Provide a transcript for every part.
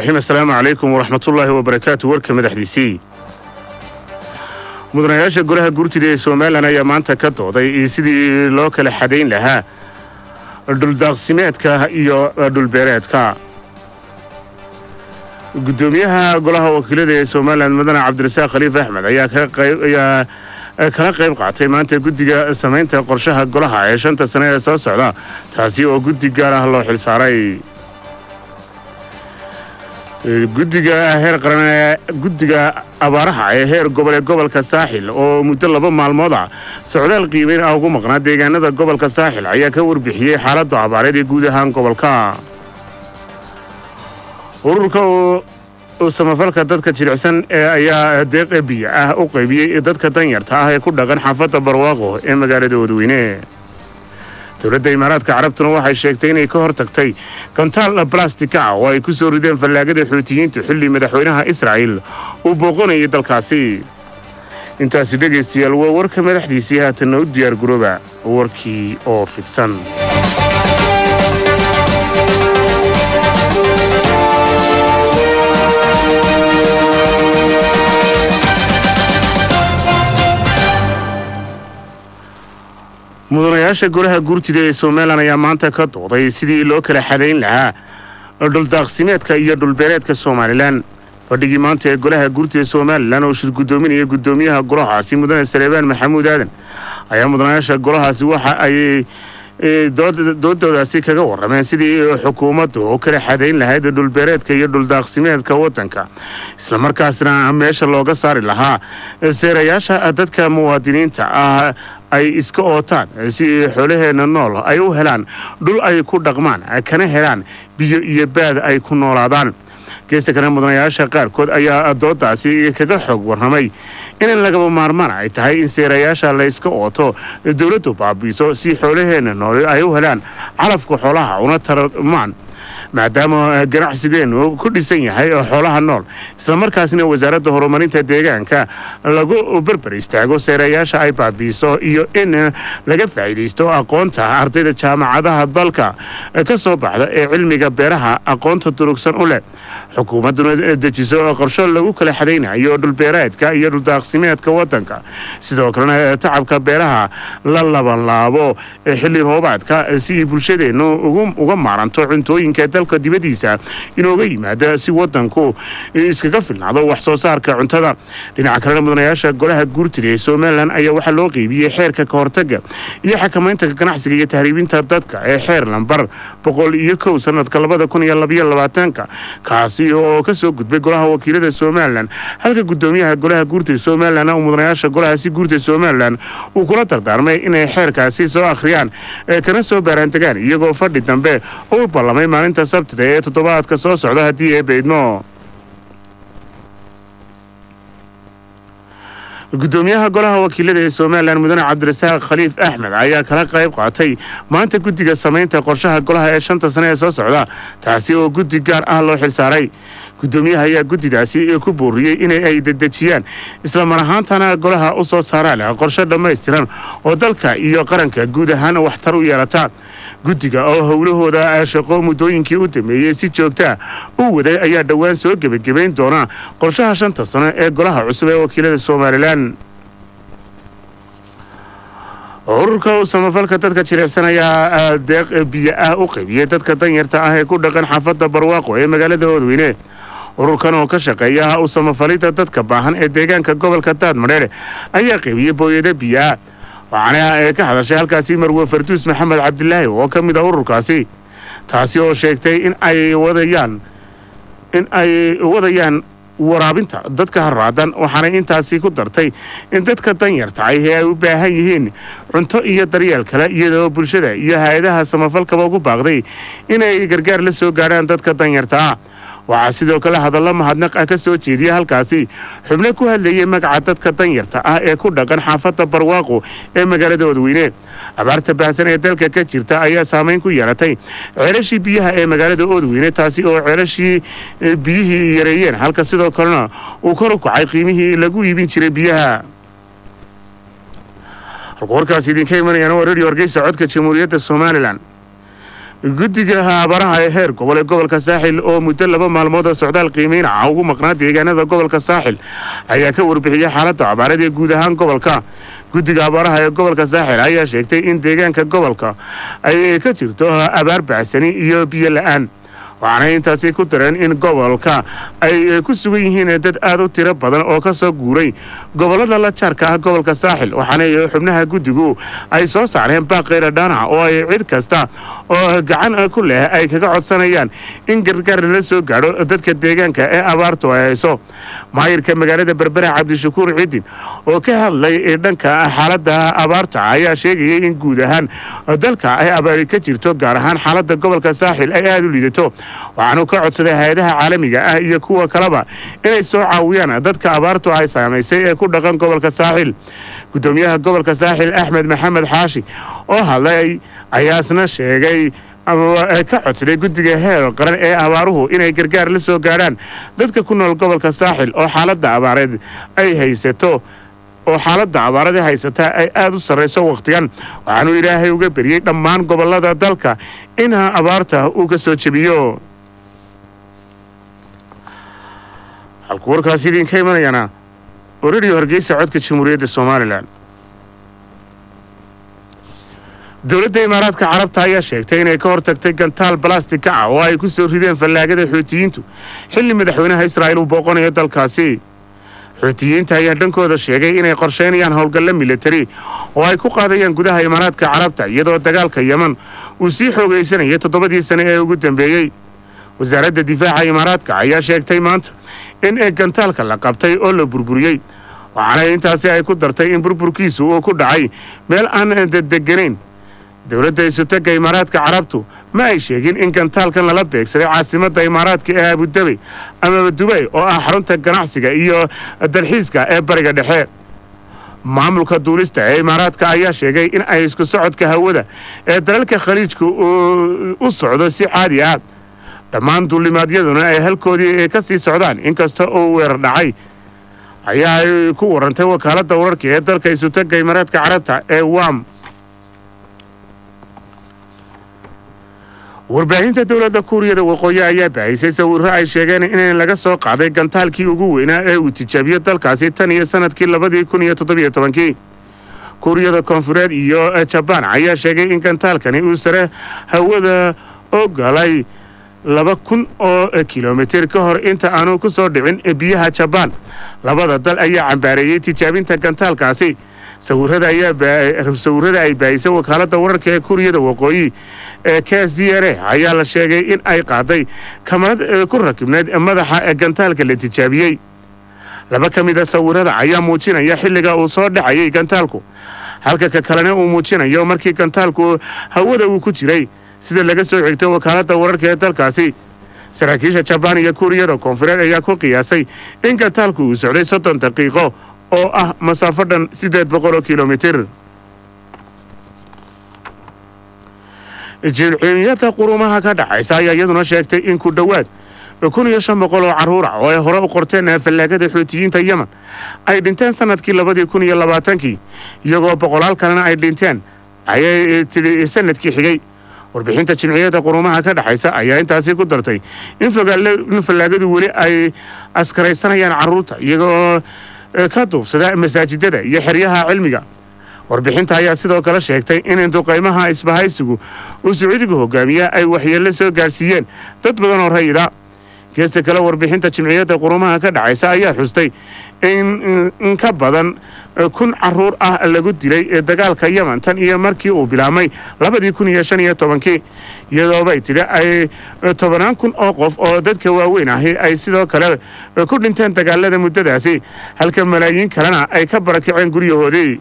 raxiim assalaamu calaykum waraxmatullaahi wabarakaatu warka madaxdiisii mudanayaasha golaha guurtida ee somalilan ayaa maanta ka dooday sidii loo kala xadayn lahaa dhuldaaqsimeedka iyo dhulbeereedka guddoomiyaha golaha wakiilada ee somalilan mudane cabdirasaaq khaliif axmed ayaa kala qayb qaatay maanta guddiga samaynta qorshaha golaha ee shanta sane ee soo socda taasi oo guddi gaar ah loo xilsaaray guddiga heer qaran guddiga abaaraha ee heer gobol ee gobolka saaxil oo muddo laba maalmood ah socdaal qiimeyn ah ugu maqnaa deegaanada gobolka saaxil ayaa ka warbixiyey xaaladda abaareed ee guud ahaan gobolka ururka samafalka dadka jilicsan ee ayaa deeq biyo ah u qaybiyey dadka danyarta ah ee ku dhaqan xaafadda barwaaqo ee magaalada wadweyne dowladda imaaraadka carabtuna waxay sheegtay inay ka hor tagtay gantaal balastika ah oo ay ku soo rideen fallaagada xuutiyiintu xilli madaxweynaha israa'il uu booqanayay dalkaasi intaasi dhegaystayaal waa warka madaxdiisii haatanna u diyaar garooba warkii oo fidsan mudanayaasha golaha guurtida ee somalilan ayaa maanta ka dooday sidii loo kala xadayn lahaa dhuldaaqsimeedka iyo dhulbeereedka somalilan fadhigii maanta ee golaha guurtida somalilan oo shir guddoominaya guddoomiyaha golahaasi mudane saleebaan maxamuud aadan ayaa mudanayaasha golahaasi waxa ay doodoodaasi kaga warrameen sidii xukuumaddu u kala xadayn lahayd dhulbeereedka iyo dhuldaaqsimeedka waddanka islamarkaasna meesha looga saari lahaa seerayaasha dadka muwaadiniinta ah ay iska ootaan si xoolaheenna nool ay u helaan dhul ay ku dhaqmaan kana helaan biyo iyo baad ay ku noolaadaan geesta kale mudanayaasha qaarkood ayaa doodaasi kaga xoog warramay in lagaba maarmaan ay tahay in seerayaasha layska ooto dowladdu baabiiso si xoolaheenna nool ay u helaan calafka xoolaha una tarmaan maadaama ganacsigeennu ku dhisan yahay xoolaha nool islamarkaasna wasaaradda horumarinta deegaanka lagu berber istaago seerayaasha ay baabiiso iyo in laga faa'iidaysto aqoonta ardayda jaamacadaha dalka ka soo baxda ee cilmiga beeraha aqoonta durugsan u leh xukuumadduna dejiso qorsho lagu kala xadaynayo dhulbeereedka iyo dhuldaaqsimeedka waddanka sidoo kalena tacabka beeraha la labanlaabo xilli roobaadka si bulshadeennu uga maaranto cuntooyinka dalka dibaddiisa inooga yimaada si waddanku iskaga filnaado wax soo saarka cuntada dhinaca kalena mudanayaasha golaha guurtida ee somalilan ayaa waxaa loo qeybiyey xeerka ka hortagga iyo xakamaynta ganacsiga iyo tahriibinta dadka ee xeer lambar boqol iyo kow sanadka labada kun iyo labaiyo labaatanka kaasi oo ka soo gudbay golaha wakiilada somalilan halka guddoomiyaha golaha guurtida somalilan uu mudanayaasha golahaasi guurtida somalilan uu kula dardaarmay inay xeerkaasi soo akhriyaan kana soo baaraandegaan iyagoo fadhi dambe u ballamay maalinta sabtida ee toddobaadka soo socda haddii ee beydmo guddoomiyaha golaha wakiilada ee somalilan mudane cabdirasaaq khaliif axmed ayaa kala qayb qaatay maanta guddiga samaynta qorshaha golaha ee shanta sane ee soo socda taasi oo guddi gaar ah loo xilsaaray guddoomiyaha ayaa guddidaasi ku booriyey in ay dedejiyaan islamar ahaantana golaha u soo saaraan qorshe dhammaystiran oo dalka iyo qaranka guud ahaan waxtar u yeelata guddiga oo howlahooda shaqo muddooyinkii u dameeyey si joogtaa u waday ayaa dhowaan soo gebagabayn doona qorshaha shanta sano ee golaha cusub ee wakiilada somalilan ururka samafalka dadka jilicsan ayaa deeq biyo ah u qaybiyey dadka danyarta ah ee ku dhaqan xaafadda barwaaqo ee magaalada wadweyne ururkan oo ka shaqeeya u samafalidda dadka baahan ee deegaanka gobolka daadmadheere ayaa qaybiyey booyado biyo ah waxaana ee ka hadashay halkaasi marwe farduus maxamed cabdilaahi oo ka mid ah ururkaasi taasi oo sheegtay in ay wadayaan in ay wadayaan waraabinta dadka haraadan waxaanay intaasi ku dartay in dadka danyarta ah ee ay u baahan yihiin cunto iyo daryeel kale iyadoo bulshada iyo hay-adaha samafalkaba ugu baaqday inay gargaar la soo gaadhaan dadka danyarta ah waxaa sidoo kale hadallo mahadnaq ah ka soo jeediya halkaasi xubno ku hadlayay magaca dadka danyarta ah ee ku dhaqan xaafadda barwaaqo ee magaalada wadweyne abaarta baahsan ee dalka ka jirta ayaa saamayn ku yeelatay ceelashii biyaha ee magaalada oodweyne taasi oo ceelashii biyihii yareeyeen halka sidoo kalena uu kor u kacay qiimihii lagu iibin jiray biyaha halku warkaas idinka imanayaan waa radio hargeysa codka jamhuuriyadda somalilan guddiga abaaraha ee heer gobol ee gobolka saaxil oo muddo laba maalmood oo socdaal qiimeyn ah ugu maqnaa deegaanada gobolka saaxil ayaa ka warbixiyey xaaladda abaareed ee guud ahaan gobolka guddiga abaaraha ee gobolka saaxil ayaa sheegtay in deegaanka gobolka ay ka jirto abaar bacsani iyo biyo la-aan waxaana intaasi ku dareen in gobolka ay ku sugan yihiin dad aad u tiro badan oo ka soo guuray gobollada la jaarka ah gobolka saaxil waxaana xubnaha guddigu ay soo saareen baaqeyra dhaana oo ay cid kasta oo gacan ku leh ay kaga codsanayaan in gargaar lala soo gaadho dadka deegaanka ee abaartu ay hayso maayirka magaalada berbera cabdishakuur ciidin oo ka hadlay dhanka xaaladda abaarta ayaa sheegayay in guud ahaan dalka ay abaari ka jirto gaar ahaan xaaladda gobolka saaxil ay aada u liidato waxaanu ka codsaday hay-adaha caalamiga ah iyo kuwa kaleba inay soo caawiyaan dadka abaartu ay saamaysay ee ku dhaqan gobolka saaxil guddoomiyaha gobolka saaxil axmed maxamed xaashi oo hadlay ayaasna sheegay ka codsaday guddiga heer qaran ee abaaruhu inay gargaar la soo gaadhaan dadka ku nool gobolka saaxil oo xaaladda abaareed ay haysato oo xaaladda abaarada haysataa ay aada u sarrayso wakhtigan waxaanuu ilaahay uga beriyey dhammaan gobollada dalka in abaarta uu ka soo jebiyo halku warkaasi idinka imanayana oo rediyo hargeysa codka jamhuuriyadda somalilan dowladda imaaraadka carabta ayaa sheegtay inay ka hortagtay gantaal balastika ah oo ay ku soo rideen fallaagada xuutiyiintu xilli madaxweynaha israa'iil uu booqanayo dalkaasi xuutiyiinta ayaa dhankooda sheegay inay qorsheynayaan howlgallo militari oo ay ku qaadayaan gudaha imaaraadka carabta iyadoo dagaalka yeman uu sii xoogaysanayay toddobadii sane ee ugu dambeeyey wasaaradda difaaca imaaraadka ayaa sheegtay maanta in gantaalka la qabtay oo la burburiyey waxaana intaasi ay ku dartay in burburkiisu uu ku dhacay meel aan dedeganayn dowladda isutagga imaaraadka carabtu ma ay sheegin in gantaalkan lala beegsaday caasimadda imaaraadka ee abudabey amaba dubay oo ah xarunta ganacsiga iyo dalxiiska ee bariga dhexe maamulka duulista ee imaaraadka ayaa sheegay in ay isku socodka hawada ee dalalka khaliijka u socdo si caadi ah dhammaan duulimaadyaduna ay halkoodii ka sii socdaan inkasta uu weerar dhacay ayaa ay ku warantay wakaaladda wararka ee dalka isutagga imaaraadka carabta ee wam warbaahinta dowladda kuuriyada waqooyi ayaa baahisay sawirro ay sheegeen in laga soo qaaday gantaalkii ugu weynaa ee uu tijaabiyo dalkaasi tan iyo sanadkii labadii kun iyo toddobiyo tobankii kuuriyada koonfureed iyo jabaan ayaa sheegay in gantaalkani uu sare hawada oo galay laba kun oo kilomitir ka hor inta aanu ku soo dhicin biyaha jabaan labada dal ayaa cambaareeyey tijaabinta gantaalkaasi sawirada ay baahisay wakaaladda wararka ee kuuriyada waqooyi ee k z r a ayaa la sheegay in ay qaaday kamarad ku rakibneyd madaxa gantaalka la tijaabiyey laba ka mid a sawirada ayaa muujinaya xilliga uu soo dhacayay gantaalku halka ka kalena uu muujinayo markii gantaalku hawada uu ku jiray sida laga soo xigtay wakaaladda wararka ee dalkaasi saraakiisha jabaan iyo kuuriyada koonfureed ayaa ku qiyaasay in gantaalku uu socday soddon daqiiqo oo ah masaafo dhan siddeed boqol oo kilomitir jilciyada qurumaha ka dhacaysa ayaa iyaduna sheegtay in ku dhowaad kun iyo shan boqol oo carruur ah oo ay hore u qorteen fallaagada xuutiyiinta yemen ay dhinteen sanadkii labadii kun iyo labaatankii iyagoo boqolaal kalena ay dhinteen ayay tidhi sanadkii xigay warbixinta jimciyada qurumaha ka dhexaysa ayaa intaasi ku dartay in fallaagadu weli ay askaraysanayaan carruurta iyagoo ka duufsada masaajidada iyo xeryaha cilmiga warbixinta ayaa sidoo kale sheegtay in duqaymaha isbahaysigu uu sacuudiga hogaamiya ay waxyeello soo gaadhsiiyeen dad badan oo rayida geesta kale warbixinta jimciyadda qurumaha ka dhacaysa ayaa xustay in ka badan kun caruur ah lagu dilay ee dagaalka yemen tan iyo markii uu bilaabmay labadii kun iyo shan iyo tobankii iyadoobay tidhi ay tobanaan kun oo qof oo dadka waaweyn ahi ay sidoo kale ku dhinteen dagaalada muddadaasi halka malaayiin kalena ay ka barakaceen guryahoodii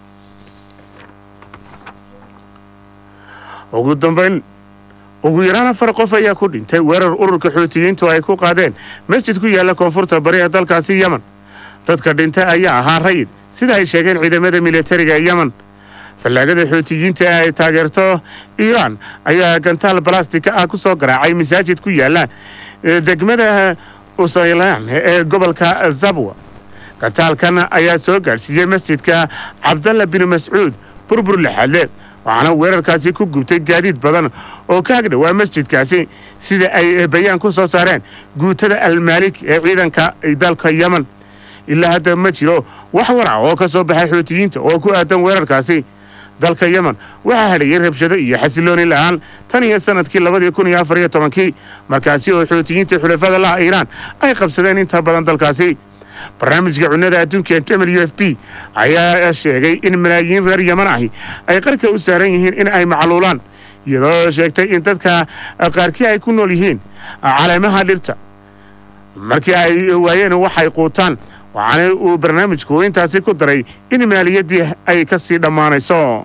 ugu dambayn ugu yaraan afar qof ayaa ku dhintay weerar ururka xuutiyiintu ay ku qaadeen masjid ku yaalla koonfurta bari ee dalkaasi yemen dadka dhintay ayaa ahaa rayid sida ay sheegeen ciidamada militariga ee yemen fallaagada xuutiyiinta ee ay taageerto iiraan ayaa gantaal balastika ah ku soo garaacay masaajid ku yaalla degmada usaylaan ee gobolka zabwa gantaalkan ayaa soo gaadhsiiyey masjidka cabdalla bin mascuud burbur lixaadle waxaana weerarkaasi ku gubtay gaadiid badan oo ka agdhowaa masjidkaasi sida ay bayaan ku soo saareen guutada almaalik ee ciidanka dalka yemen ilaa hadda ma jiro wax warac oo ka soo baxay xuutiyiinta oo ku aadan weerarkaasi dalka yemen waxaa hadhayay rabshado iyo xasilooni la'aan tan iyo sanadkii labadii kun iyo afar iyo tobankii markaasi oo xuutiyiinta xulafada laha iiraan ay qabsadeen inta badan dalkaasi barnaamijka cunnada adduunka ee w f b ayaa sheegay in malaayiin reer yeman ahi ay qarka u saaran yihiin in ay macluulaan iyadoo sheegtay in dadka qaarkii ay ku nool yihiin caleemaha dhirta markii ay waayeen waxay quutaan waxaana uu barnaamijku intaasi ku daray in maaliyaddii ay ka sii dhammaanayso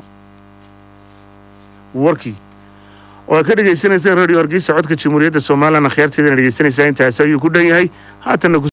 warkii oo ka dhegaysanaysa radio hargeysa codka jamhuuriyadda somalilan akhyaarteedana dhegaysanaysaa intaasi ayuu ku dhan yahay haatanna